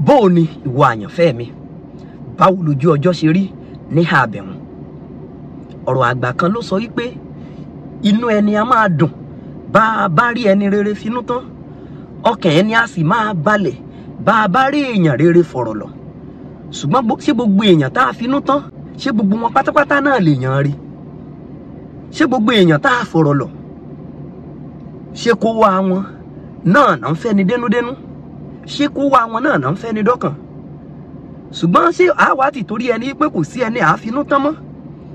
bó o ní ìwọ àyànfẹ́ mi báwo lójú ọjọ́ ṣe rí ní àbẹ̀wọ̀n ọ̀rọ̀ àgbà kan ló sọ wípé inú ẹni a máa dùn bá a bá rí ẹni rere finú tán ọkàn ẹni a sì máa balẹ̀ bá a bá rí èèyàn rere fọ̀rọ̀ lọ ṣùgbọ́n ṣé gbogbo èèyàn tá a finú tán ṣé gbogbo wọn pátápátá náà lè yàn rí ṣé gbogbo èèyàn tá a fọ̀rọ̀ lọ ṣé kó wá wọn náà náà ń fẹ́ ni dénúdénú ṣé kó wá wọn náà náà ń fẹ́ ni dọ́kàn ṣùgbọ́n ṣé àwa ti torí ẹni pé kò sí ẹni àfinú tán mọ́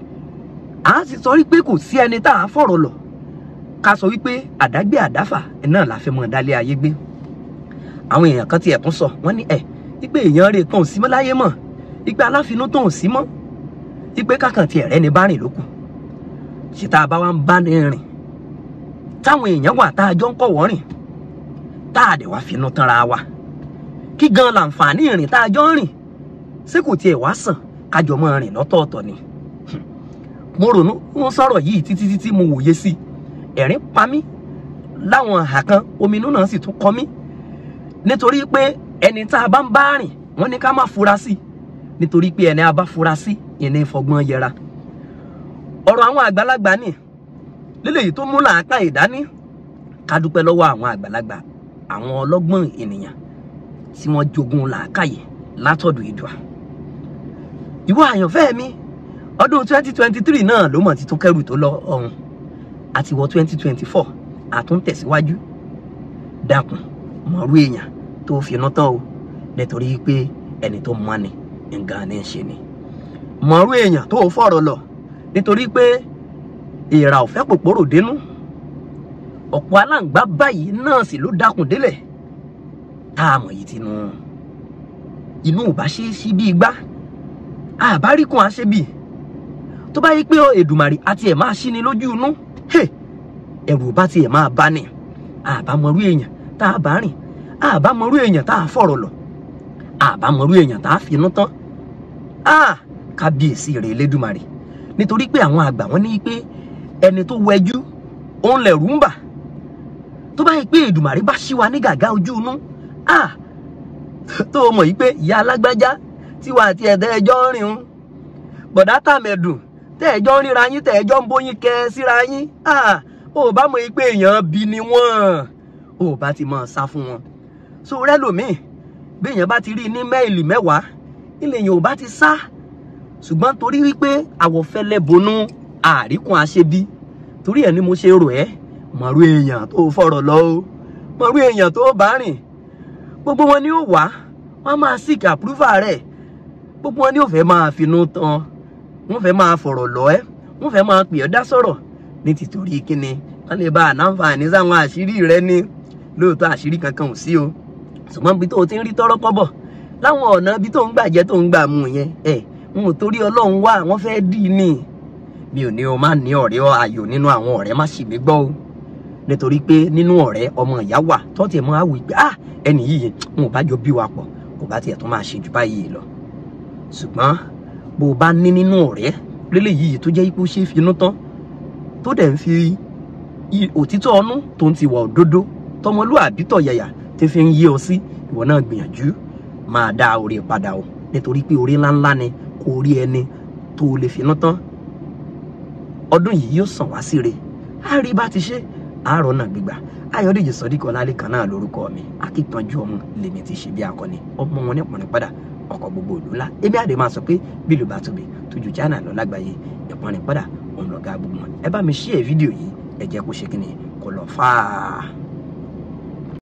à sì sọ wípé kò sí ẹni tá a fọ̀rọ̀ lọ ká sọ wípé àdágbé àdáfà náà la fẹ́ mọ́ dálé ayé gbé àwọn èèyàn kan ti ẹ̀kún sọ wọ́n ní ẹ̀ wípé èèyàn rè kan ò sí mọ́ láyé mọ́ wípé aláfinú tó ò sí mọ́ wípé kákan ti ẹ̀rẹ́ ni bá rìn lókun ṣe tá a bá wá ń bá ní rìn táwọn èèyàn wà tá a jọ ń kọ̀wọ́ rìn tá a dẹ̀ wá finú tanra wa kí gan làǹfààní ìrìn tá a jọ ń rìn ṣé kò tiẹ̀ wá sàn kájọ mọ́ rìn lọ́tọ̀ọ̀tọ̀ ni mo ronú mo sọ̀rọ̀ yìí títí títí mo wòye sí ẹ̀rín pa mí láwọn àhà kan ominú náà sì tún kọ mí nítorí pé ẹni tá a bá ń bá rìn wọ́n ní ká má fura sí nítorí pé ẹni a bá fura sí ìní ìfọgbọ́n yẹra ọ̀rọ̀ àwọn àgbàlagbà ni lélẹ́yìí tó mú làákà ìdání ká dúpẹ́ lọ́wọ́ àwọn àgbàlagbà àwọn ọlọ́gbọ́n ènìyàn tí wọ́n jogún làákàyè látọ̀dọ̀ ìdùà ìwọ àyànfẹ́ mi ọdún 2023 náà ló mọ̀ ti tún kẹ́rù tó lọ ọ̀hún àti wọ 2024 àtúntẹ̀síwájú dákun mọ̀rú èèyàn tó finú tán o nítorí pé ẹni tó mọ́ ni nǹkan ní í ṣe ni mọ̀rú èèyàn tó fọ̀rọ̀ lọ nítorí pé èèrà ò fẹ́ pòpòrò dénú ọ̀pọ̀ aláǹgbá báyìí náà sì ló dákun délẹ̀ tá a mọ̀ yìí tinú inú ò bá ṣe é sí bí igbá àbáríkùn àṣebì tó bá yí pé Èdùmàrè àti ẹ̀ máa ṣí ni lójú inú ẹ̀rù bá tiẹ̀ máa bá ní àbámọ̀rú èèyàn tá a bá rìn àbámọ̀rú èèyàn tá a fọ̀rọ̀ lọ àbámọ̀rú èèyàn tá a finú tán kábíyèsí rẹ̀ Elédùmarè nítorí pé àwọn àgbà wọn ní pé ẹni tó wẹjú òun lẹ̀rù ń bà tó bá yí pé Èdùmàrè bá ṣí wa ní gàgá ojú inú tó mọ̀ yí pé ìyá alágbájá tiwa àti ẹ̀dá ẹjọ́ ń rìn un bọ̀dá tàmẹ̀dùn tẹ́ ẹjọ́ ń ríra yín tẹ́ ẹjọ́ ń bóyin kẹ síra yín ò bá mọ̀ yí pé èèyàn bí ni wọ́n ò bá ti mọ̀ sá fún wọn so rẹ́lòmíì bí èèyàn bá ti rí ní mẹ́ìlì mẹ́wàá ilé èèyàn ò bá ti sá ṣùgbọ́n torí wípé àwọ̀fẹ́lẹ́ bonú àríkùn àṣebí torí ẹ̀ ni mo ṣe rò ẹ́ mọ̀rú èèyàn tó fọ̀rọ̀ lọ o mọ̀rú èèyàn tó bá rìn gbogbo wọn ni ó wá wọn máa seek approval rẹ̀ gbogbo wọn ni ó fẹ́ máa finú tán wọn fẹ́ máa fọ̀rọ̀ lọ ẹ́ wọn fẹ́ máa pè ọ́ dá sọ̀rọ̀ ní tìtorí kíni wọn lè bá ànáfààní sáwọn àṣírí rẹ ní lóòótọ́ àṣírí kankan ò sí o ṣùgbọ́n ibi tó o ti ń rí tọ́rọ́ kọ́bọ̀ láwọn ọ̀nà ibi tó ń gbà jẹ́ tó ń gbà mú yẹn ẹ̀ n ò torí ọlọ́run wá wọ́n fẹ́ dì í ní mi ò ní o má ní ọ̀rẹ́ ayò nínú àwọn ọ̀rẹ́ má sì mí gbọ́ o nítorí pé nínú ọ̀rẹ́ ọmọ ìyá wà tó tiẹ̀ máa wí pé ah ẹnì yìí n ò bá jọ bí wa pọ̀ kò bá tiẹ̀ tó máa ṣe jù báyìí lọ ṣùgbọ́n bó o bá ní nínú ọ̀rẹ́ lélẹ̀ yìí tó jẹ́ ipò ṣe finú tán tó dẹ̀ ń fi òtítọ́ ọnú tó ń ti wà òdodo tọmọlúàbí tọ̀yàyà tí fi ń yé ọ sí ìwọ náà gbìyànjú máa dá orí padà o nítorí pé orí ńláńlá ni kò rí ẹni tó lè finú tán ọdún yìí yóò sàn wá síre á rí bá ti ṣe àárọ̀ náà gbígbà ayọ̀dèjì sọ́díkọ̀ lálẹ́ kan náà lórúkọ mi akíkanjú ọmọ lèmi ti ṣe bí akọni ọmọ wọn nípọnrin padà ọkọ̀ gbogbo òlú ńlá èmi àdè máa sọ pé bí ìlú bá tóbi tójú China lọ lágbàáyé ìpọnrin padà òun lọ̀gá gbogbo wọn ẹ bá mi ṣí ẹ fídíò yìí ẹ jẹ́ kó ṣe kí ni kó lọ fáà.